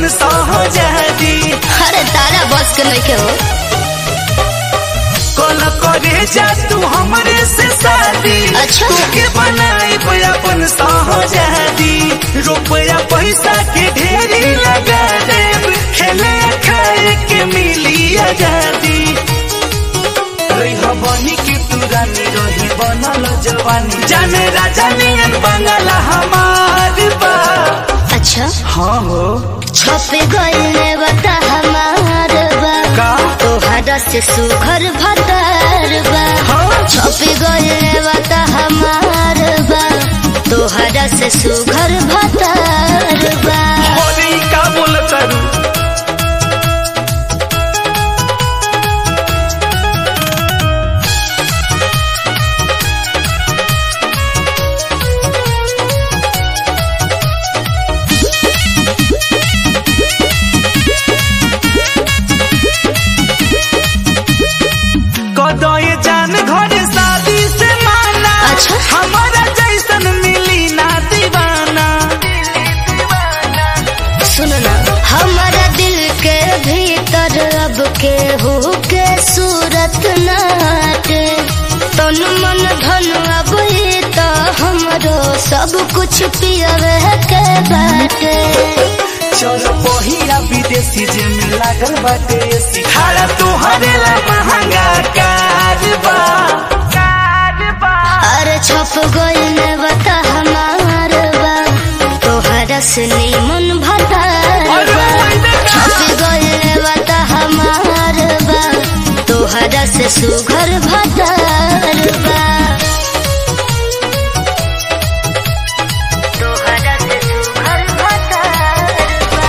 अपन सहजादी अरे तारा बस के नहीं के हो कल करे जा तू हमरे से शादी अच्छा। तोके बनाई अपन सहजादी रुपया पैसा के ढेरी लगा देब खेले खाए के मिली आजादी रही बनी के तू रानी रही बनल जवानी जाने राजा नियन बंगला हमार बा अच्छा हाँ हो छपे गईले बता हमार बा का तोहरा से सुघर भतार बा हाँ छपे गईले बता हमार बा तोहरा से सुघर भतार बा होली का बोल करू कदय जान घर शादी से माना अच्छा। हमारा जैसन मिली ना दीवाना सुनो ना हमारा दिल के भीतर अब के हो के सूरत नाटे तन मन धन अब ये तो हमरो सब कुछ पियवे के बाटे चल पहिया विदेशी जे में लागल बाटे सिखारा तुहरे ला महंगा कारबा कारबा अरे छप गइल बता हमार बा तोहरा से मन भतार अरे बा ओइ देखा। छप गइल बता हमार बा तोहरा से सुघर भतार बा तोहरा से सुघर भतार बा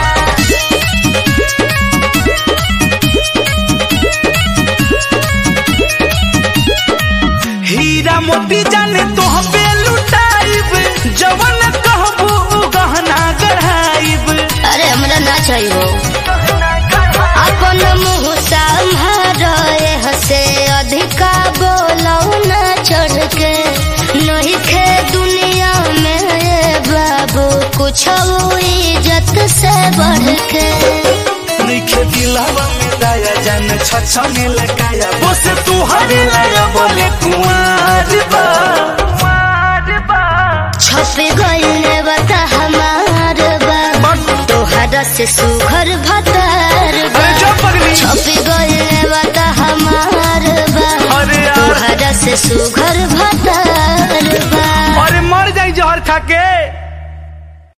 हीरा मोती जाने तो पे लुटाइब जवन कहबू उ गहना गढ़ाइब अरे हमरा ना चाहिए अपन मुँह संभारे हसे अधिका बोलौ ना चढ़ के नहीं खे दुनिया में ये बाबू कुछ इज्जत से बढ़ के नइखे दिलवा में दया जान छछने लगाया बस तू हरे लगा बोले कुंवर बा कुंवर बा छप गइल बता हमार बा तोहरा से सुघर भतार बा अरे जो पगली छप गइल बता हमार बा अरे यार तोहरा से सुघर भतार बा अरे मर जाई जहर खा के